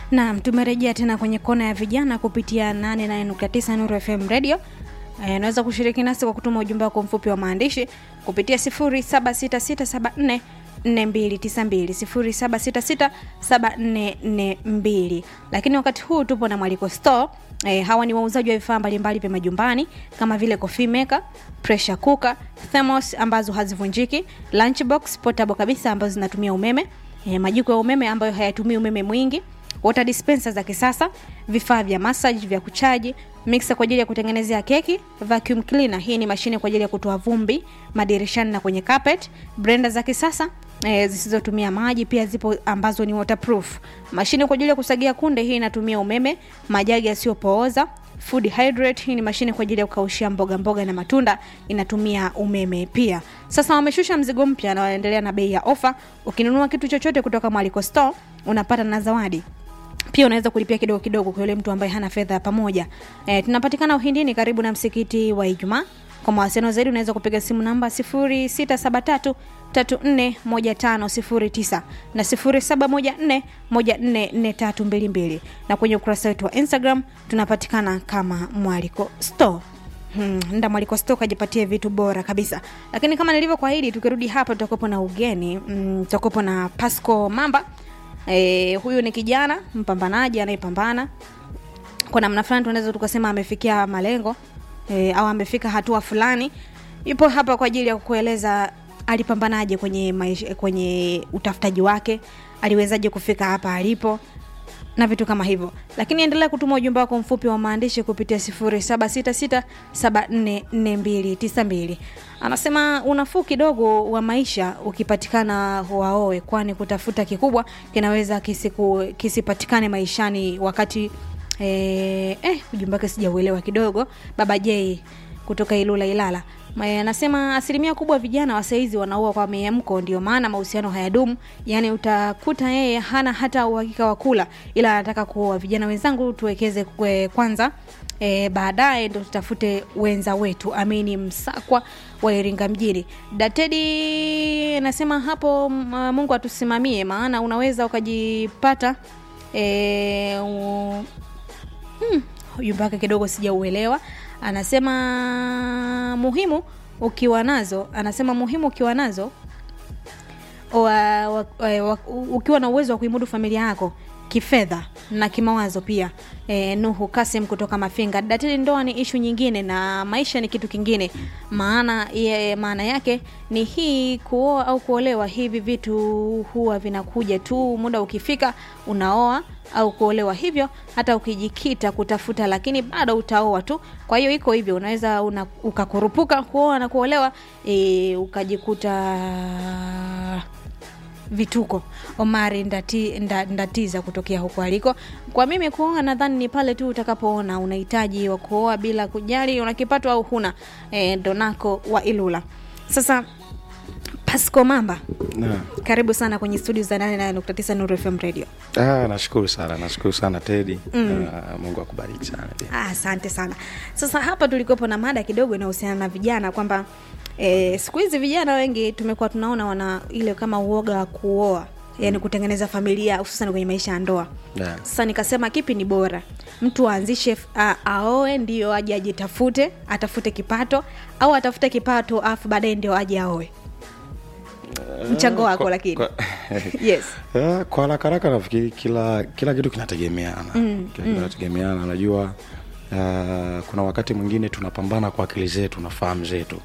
Naam, tumerejea tena kwenye kona ya vijana kupitia 88.9 Nuru FM Radio. Eh, Unaweza kushiriki nasi kwa kutuma ujumbe wako mfupi wa maandishi kupitia 076674 4292 07667442. Lakini wakati huu tupo na Mwaliko Store. Eh, hawa ni wauzaji wa vifaa mbalimbali vya majumbani kama vile coffee maker, pressure cooker, thermos ambazo hazivunjiki, lunchbox portable kabisa ambazo zinatumia umeme, eh, majiko ya umeme ambayo hayatumii umeme mwingi water dispenser za kisasa, vifaa vya massage vya kuchaji, mixer kwa ajili ya kutengenezea keki, vacuum cleaner, hii ni mashine kwa ajili ya kutoa vumbi madirishani na kwenye carpet, blender za kisasa e, zisizotumia maji pia zipo ambazo ni waterproof. Mashine kwa ajili ya kusagia kunde, hii inatumia umeme, majagi yasiyopooza Food hydrate hii ni mashine kwa ajili ya kukaushia mboga mboga na matunda inatumia umeme pia. Sasa wameshusha mzigo mpya na wanaendelea na bei ya ofa. Ukinunua kitu chochote kutoka Mwaliko Store unapata na zawadi pia unaweza kulipia kidogo kidogo kwa yule mtu ambaye hana fedha ya pamoja. E, tunapatikana Uhindini karibu na msikiti wa Ijumaa. Kwa mawasiliano zaidi unaweza kupiga simu namba 0673 341509 na 0714 144322 na kwenye ukurasa wetu wa Instagram tunapatikana kama Mwaliko Store. Hmm, nda Mwaliko Store kajipatie vitu bora kabisa. Lakini kama nilivyokuahidi, tukirudi hapa tutakuwepo na ugeni, mm, tutakuwepo na Pasco Mamba. E, huyu ni kijana mpambanaji anayepambana kwa namna fulani, tunaweza tukasema amefikia malengo e, au amefika hatua fulani. Yupo hapa kwa ajili ya kukueleza alipambanaje kwenye maisha, kwenye utafutaji wake, aliwezaje kufika hapa alipo na vitu kama hivyo, lakini endelea kutuma ujumbe wako mfupi wa maandishi kupitia 0766744292. Anasema unafuu kidogo wa maisha ukipatikana waoe, kwani kutafuta kikubwa kinaweza kisiku, kisipatikane maishani wakati eh, eh, ujumbe wake sijauelewa kidogo. Baba J kutoka Ilula Ilala Ma- anasema asilimia kubwa vijana wa saizi wanaoa kwa miamko, ndio maana mahusiano hayadumu. Yani utakuta yeye hana hata uhakika wa kula, ila anataka kuoa. Vijana wenzangu, tuwekeze kwe kwanza E, baadaye ndo tutafute wenza wetu. Amini Msakwa wa Iringa mjini. Datedi anasema hapo, m- Mungu atusimamie, maana unaweza ukajipata e, u, Hmm, ujumbe wake kidogo sijauelewa. Anasema muhimu ukiwa nazo, anasema muhimu ukiwa nazo wa, wa, wa, wa, ukiwa na uwezo wa kuimudu familia yako kifedha na kimawazo pia. E, Nuhu Kasim kutoka Mafinga. Datili, ndoa ni ishu nyingine na maisha ni kitu kingine. Maana ye, maana yake ni hii, kuoa au kuolewa, hivi vitu huwa vinakuja tu, muda ukifika unaoa au kuolewa, hivyo hata ukijikita kutafuta, lakini bado utaoa tu. Kwa hiyo iko hivyo, unaweza una, ukakurupuka kuoa na kuolewa e, ukajikuta vituko. Omari ndati, nda, ndatiza kutokea huko aliko. Kwa mimi kuoa, nadhani ni pale tu utakapoona unahitaji wa kuoa bila kujali una kipato au huna. E, Donako wa Ilula. Sasa Pasco Mamba, Na, karibu sana kwenye studio za 88.9 Nuru FM Radio. ah, nashukuru sana nashukuru sana Tedi mm. ah, Mungu akubariki sana pia. Ah, Asante sana. Sasa hapa tulikuwepo na mada kidogo inahusiana na vijana kwamba e, siku hizi vijana wengi tumekuwa tunaona wana ile kama uoga wa kuoa yani kutengeneza familia hususan kwenye maisha ya ndoa. Yeah. Sasa nikasema kipi ni bora, mtu aanzishe a- aoe ndio aje ajitafute atafute kipato au atafute kipato afu baadaye ndio aje aoe? Mchango wako Kwa- lakini kwa- yes. Ah, kwa haraka haraka nafikiri kila kila kitu kinategemeana mm, kila kitu kinategemeana najua uh, kuna wakati mwingine tunapambana kwa akili zetu na fahamu zetu